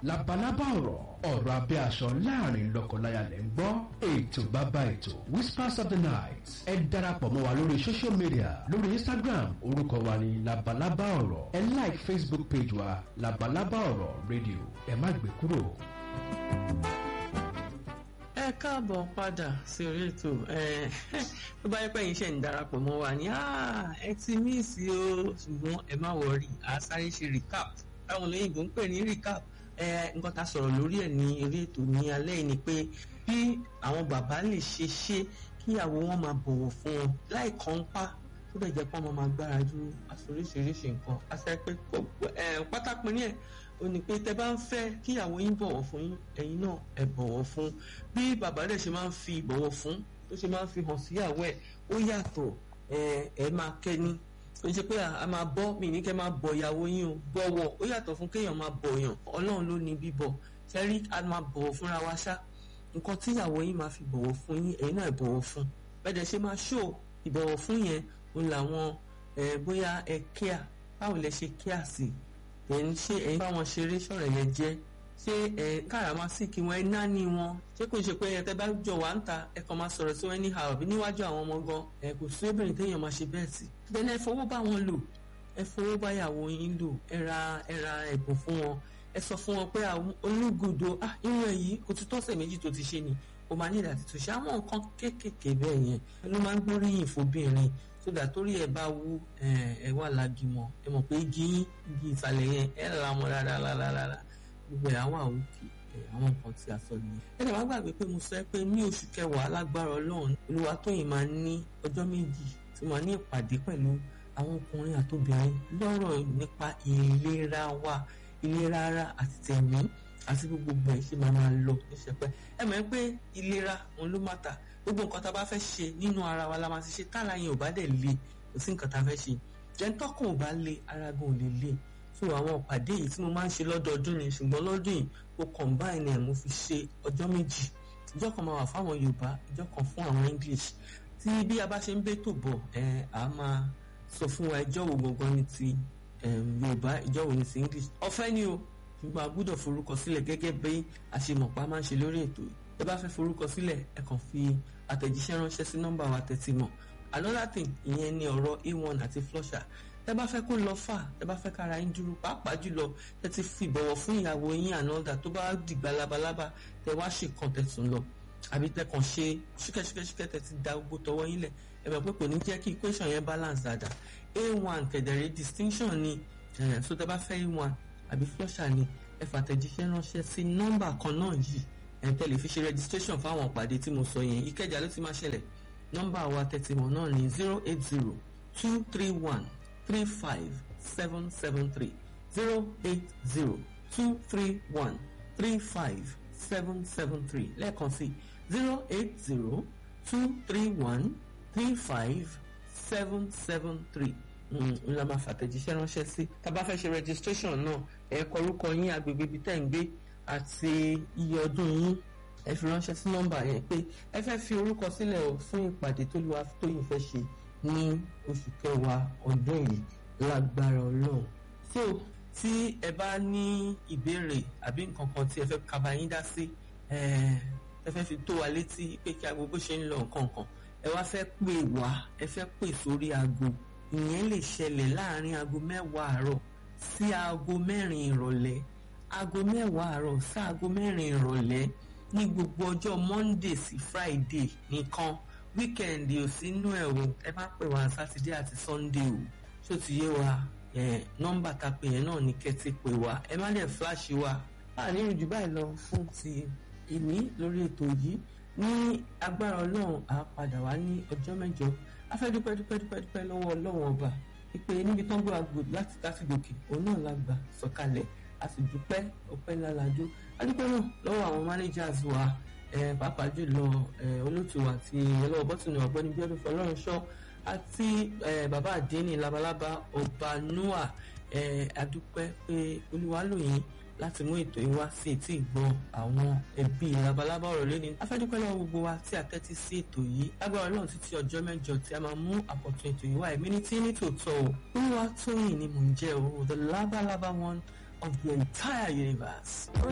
labalábá ọ̀rọ̀ ọ̀rọ̀ abẹ́ aṣọ láàrin lọ́kọláya lẹ́ ń gbọ́ ètò bàbá ètò whispers of the night ẹ darapọ̀ mọ́ wa lórí social media lórí instagram orúkọ wa ni labalábá ọ̀rọ̀ ẹ like facebook page wa labalábá ọ̀rọ̀ radio ẹ má gbé kúrò. ẹ káàbọ̀ padà sí orí ètò tó bá yẹ pé yín ṣe ń darapọ̀ mọ́ wa ní ẹ ti míìsì o ṣùgbọ́n ẹ má wọrí a sáré ṣe recap táwọn olóyìnbó ń pè ní recap nǹkan tá a sọ̀rọ̀ lórí ẹ̀ ní orí ètò ní alẹ́ yìí ni pé bí àwọn bàbá lè ṣe ṣe kíyàwó wọn máa bọ̀wọ̀ fún wọn láì kàn ń pa tó bẹ̀ jẹ́ pé wọ́n máa gbára ju àforíṣiríṣi nǹkan àṣẹ pé pátápín ní ẹ̀ ó ní pé tẹ́ bá ń fẹ́ kíyàwó yín bọ̀wọ̀ fún yín ẹ̀yin náà ẹ bọ̀wọ̀ fún bí bàbá rẹ̀ ṣe máa ń fi ìbọ̀wọ̀ fún tó ṣe máa ń fi hàn síyàwó ẹ̀ ó yàtọ̀ ẹ máa kẹ́ni ó ṣe pé a máa bọ́ mi ní kẹ́ máa bọ̀ ìyàwó yín o bọ̀wọ̀ ó yàtọ̀ fún kéèyàn máa bọ̀ yàn ọlọ́run ló ní bíbọ̀ ṣẹ́rí a máa bọ̀wọ̀ fúnra wa ṣá nǹkan tí ìyàwó yín máa fi bọ̀wọ̀ fún yín ẹ̀yin náà bọ̀wọ̀ fún bẹ́ẹ̀ dẹ̀ ṣe máa ṣó ìbọ̀wọ̀ fún yẹn òun làwọn bóyá ẹ kíá báwo lẹ ṣe kíá sí ẹ̀yin ṣé ẹ̀yin báwọn ṣeré ṣọ̀rọ̀ yẹn jẹ́ ṣé ẹ káràmásìkì wọn ẹ náání wọn ṣé kò ṣe pé ẹ tẹ bá jọ wá ń ta ẹ kàn máa sọ̀rọ̀ sí wọn ní àròbí níwájú àwọn ọmọ gan ẹ kò sí obìnrin téèyàn máa ṣe bẹ́ẹ̀ sí. bẹ́ẹ̀ ẹ fowó bá wọn lò ẹ fowó bá ìyàwó yín lò ẹ ra ẹ ra ẹ̀bùn fún wọn ẹ sọ fún wọn pé olúgudo ah irun ẹ yìí kò ti tọ́sẹ̀ méjì tó ti ṣe ni o máa ní ìdàtí tó ṣe àwọn nǹkan kéékèèké bẹ́ẹ̀ yẹn ló máa ń gbóríyìn fóbìnrin sódà torí ẹ bá wú ẹ wà lágìmọ̀ ẹ mọ̀ pé igi yín igi ìsàlẹ̀ yẹn ẹ là wọn rárá rárá rárá gbogbo ẹ̀ àwọn àwòkè àwọn nǹkan tí a sọ nìyẹn. ẹ dàgbà gbàgbé pé mo sọ pé ní oṣù kẹwàá lágbára ọlọ́run Olúwatóyìn máa ní ọjọ́ méjì tí wọ́n ní ìpàdé pẹ̀lú àwọn ọkùnrin àtobìnrin lọ́rọ̀ nípa ìlera wa ìlera ara àti tẹ̀mí àti gbogbo ẹ̀ ṣe máa máa lọ níṣẹ́pẹ́ ẹ mọ̀ pé ìlera òun ló má ta gbogbo nǹkan tá a bá fẹ́ ṣe nínú ara wa la máa ti ṣe tára yẹn ò bá dẹ̀ le kò sí nǹkan tá a fẹ́ ṣe jẹ́ńtọ́kùn ò bá le ara gan ò lè le so àwọn ìpàdé yìí tí mo máa ń ṣe lọ́dọọdún ni ṣùgbọ́n lọ́dún yìí mo combine ẹ̀ mo fi ṣe ọjọ́ méjì ìjọ kan máa wà fáwọn Yorùbá ìjọ kan fún àwọn English tí bí a bá ṣe ń bẹ́tò bọ̀ ẹ̀ á máa sọ fún wa ìjọ wo gangan ni ti Yorùbá ìjọ wo ni ti English ọ̀fẹ́ ni o ṣùgbọ́n a gbọ́dọ̀ forúkọ sílẹ̀ gẹ́gẹ́ bí àṣemọ̀pá máa ń ṣe lórí ètò yìí ẹ bá fẹ́ forúkọ sílẹ̀ ẹ kàn fi àtẹ̀jíṣẹ́ ránṣẹ́ sí nọ́mbà wa tẹ̀tí mọ̀ another thing ìyẹn ni ọ̀rọ̀ a1 àti flusher tẹ bá fẹ́ kó lọ fà tẹ bá fẹ́ kára yín dúró pàápàá jùlọ tẹ ti fi ìbọ̀wọ̀ fún ìyàwó yín ànọ́dà tó bá dìgbà labalábá tẹ wá ṣe kan tẹ̀sùn lọ àbí tẹ kàn ṣe ṣúkẹ́ṣúkẹ́ṣúkẹ́ tẹ ti da gbogbo tọwọ́ yín lẹ̀ ẹ mọ̀ pé kò ní jẹ́ kí equation yẹn balance dáadáa a1 kẹ̀dẹ̀rẹ̀ distinction ni so tẹ bá fẹ́ a1 àbí flusher ni ẹ fàtẹ̀jíṣẹ́ ránṣẹ́ sí nọ́mbà kan náà yìí ẹ tẹ lè fi ṣe registration fáwọn ìpàdé tí mo sọ yẹn ìkẹjà ló ti máa ṣẹlẹ̀ nọ́mbà wa tẹ̀tìmọ̀ náà ní zero eight zero two three one three five seven seven three zero eight zero two three one three five seven seven three lẹ́ẹ̀kan sí zero eight zero two three one three five seven seven three n la máa fàtẹ̀jíṣẹ́ ránṣẹ́ sí tá a bá fẹ́ ṣe registration náà ẹ kọ orúkọ yín agbègbè ibi tẹ́ ń gbé àti iye ọdún yín ẹ fi ránṣẹ́ sí nọ́mbà yẹn pé ẹ fẹ́ fi orúkọ sílẹ̀ o fún ìpàdé tó lùwà tóyìn fẹ́ ṣe ní oṣù kẹwàá ọdún yìí lágbára ọlọ́run so tí ẹ bá ní ìbéèrè àbí nǹkan kan tí ẹ fẹ́ kaba yín dá sí ẹ fẹ́ fi tó wa létí pé kí aago bó ṣe ń lọ nǹkan kan ẹ wá fẹ́ pè wá ẹ fẹ́ pè sórí aago ìyẹn lè ṣẹlẹ̀ láàrin aago mẹ́wàá àárọ̀ sí aago mẹ́rin ìrọ̀lẹ́ aago mẹ́wàá àárọ̀ sí aago mẹ́rin ìrọ̀lẹ́ ní gbogbo ọjọ́ monday sí friday nìkan wíkẹ̀ndì ò sí inú ẹ̀ o ẹ má pè wá sátidé àti sunday o ṣó ti yé wa nọ́mbà tá a pè yẹn náà ní kẹ́tì pè wá ẹ má dẹ̀ fíláṣì wa báà ní ìrìnjú báyìí lọ fún ti ìní lórí ètò yìí ní agbára ọlọ́run á padà wá ní ọjọ́ mẹ́jọ a fẹ́ dúpẹ́ dúpẹ́ dúpẹ́ dúpẹ́ lọ́wọ́ ọlọ́run ọba ìpè níbi tán gbé wa gbò láti láti gòkè òun náà la gbà sọ̀kalẹ̀ a sì dúpẹ́ ọpẹ́ ńlá la jó adúpẹ́ náà lọ́wọ́ àwọn managers wa pàápàá jùlọ olóòtú àti ọlọ́wọ́ bọ́tùnù ọ̀gbẹ́ni bíọ́dún fọlọ́runṣọ́ àti bàbá àdéhìn labalábá ọba noah adúpẹ́ pé olúwa lò yín láti mú ètò yìí wá sí etí ìgbọ́ àwọn ẹbí labalábá ọ̀rọ̀ lẹ́ni afẹ́dúpẹ́ lọ́wọ́ gbogbo wa tí a tẹ́tí sí ètò yìí lágbára ọlọ́run títí ọjọ́ mẹ́jọ tí a máa mú àkọ́tún ètò yìí wá ẹ̀mí ní tí ní tòótọ́ o olúwa tóyìn ni mò ń jẹ́ o the labalaba one of the entire universe.